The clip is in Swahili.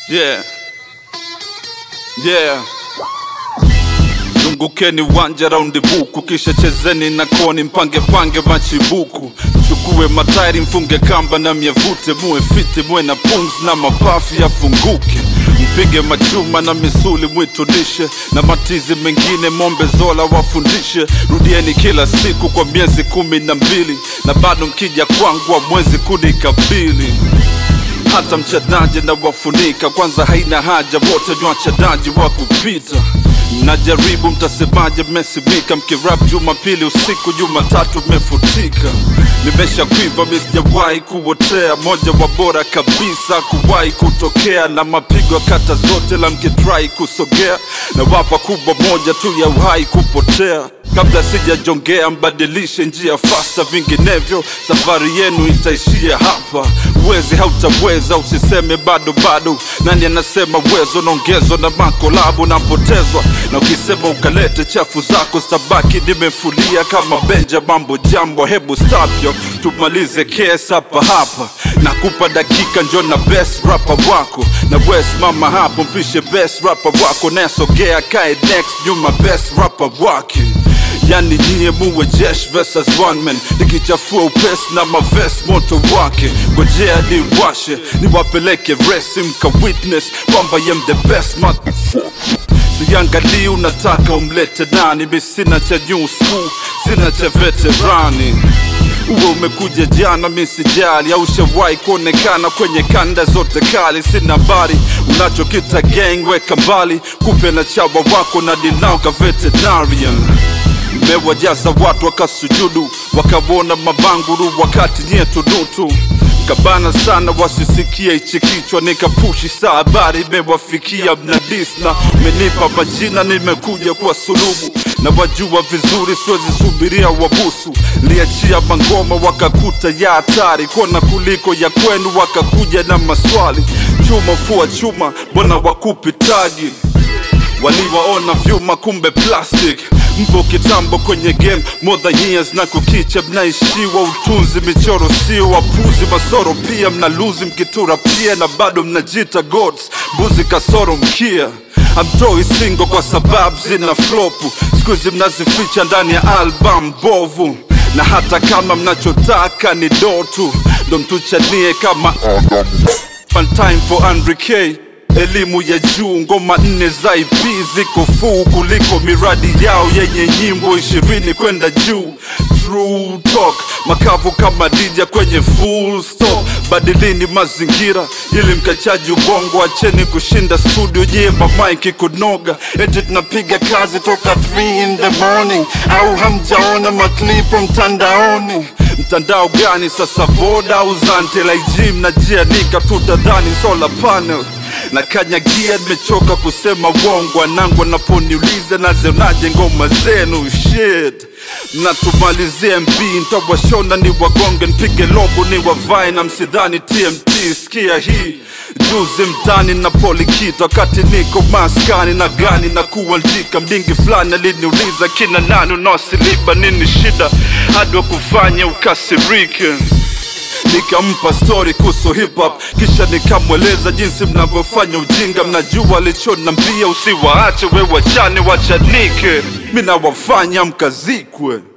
Yeah. Yeah. Zungukeni uwanja raundi buku, kisha chezeni na koni, mpange pange machibuku, chukue matairi, mfunge kamba na myavute, muwe fiti, muwe na pumzi na mapafu yafunguke, mpige machuma na misuli mwitunishe, na matizi mengine mombe zola wafundishe. Rudieni kila siku kwa miezi kumi na mbili, na bado mkija kwangu mwezi kunikabili hata mchanaji na wafunika kwanza, haina haja wote ni wachanaji wa kupita. Najaribu mtasemaje, mmesimika mkirap Jumapili usiku, Jumatatu mmefutika. Nimesha kwiva, mi sijawahi kuotea, moja wa bora kabisa kuwahi kutokea, na mapigo ya kata zote, la mkitrai kusogea, na wapa kubwa moja tu ya uhai kupotea kabla sijajongea, mbadilishe njia fasta, vinginevyo safari yenu itaishia hapa. Uwezi hautaweza, usiseme bado bado. Nani anasema uwezo naongezwa na makolabu napotezwa, na ukisema ukalete chafu zako stabaki nimefulia kama Benja. Mambo jambo, hebu stop yo, tumalize kesi hapa hapa. Nakupa dakika, njo na best rapper wako na West mama hapo, mpishe best rapper wako, nasogea kae next nyuma best rapper wake Yani nyie muwe jesh versus one man, nikichafua upesi na mavest moto wake, ngojea niwashe niwapeleke resi, mka witness kwamba yem the best motherfucker. Siangalii unataka umlete nani, mi sina cha new school, sina cha veterani uwe umekuja jana, mi sijali, au shawahi kuonekana kwenye kanda zote kali. Sina habari unachokita gang, weka mbali, kupe na chawa wako na dinauka veterinarian Mmewajaza watu wakasujudu, wakawona mabanguru, wakati nyie tunutu kabana sana wasisikie hichi kichwa, nikapushi saa habari imewafikia, mnadis na mmenipa majina, nimekuja kwa sulubu na wajua vizuri, siwezi subiria wabusu. Liachia mangoma wakakuta ya hatari kona kuliko ya kwenu, wakakuja na maswali chuma fua chuma, mbona wakupitagi waliwaona vyuma kumbe plastic mpo kitambo kwenye game more than years na kukicha mnaishiwa utunzi michoro sio wapuzi masoro pia mnaluzi mkitura pia na bado mnajita gods mbuzi kasoro mkia amtoi singo kwa sababu zina flopu skuizi mnazificha ndani ya album bovu na hata kama mnachotaka ni dotu ndo mtuchanie kama One time for 100k elimu ya juu, ngoma nne za IP ziko fuu kuliko miradi yao yenye nyimbo ishirini kwenda juu. True talk, makavu kama dija kwenye full stop. Badilini mazingira ili mkachaji ubongo, acheni kushinda studio jemba mike kunoga, eti tunapiga kazi toka 3 in the morning, au hamjaona maklipo mtandaoni? Mtandao gani sasa, Voda au Zante? Laijim na jianika tutadhani solar panel na kanyagia, nimechoka kusema uongo. Wanangu wanaponiuliza nazionaje ngoma zenu, shit na tumalizie MB, ntawashona ni wagonge, nipige lobo ni wavae na msidhani TMT. Sikia hii juzi mtani na polikita, wakati niko maskani na gani na kuandika, mdingi fulani aliniuliza kina nani unaosiliba nini shida hadi wakufanya ukasirike nikampa story kuhusu hip hop, kisha nikamweleza jinsi mnavyofanya ujinga. Mnajua alichonambia, usiwaache we wachane wachanike, mi nawafanya mkazikwe.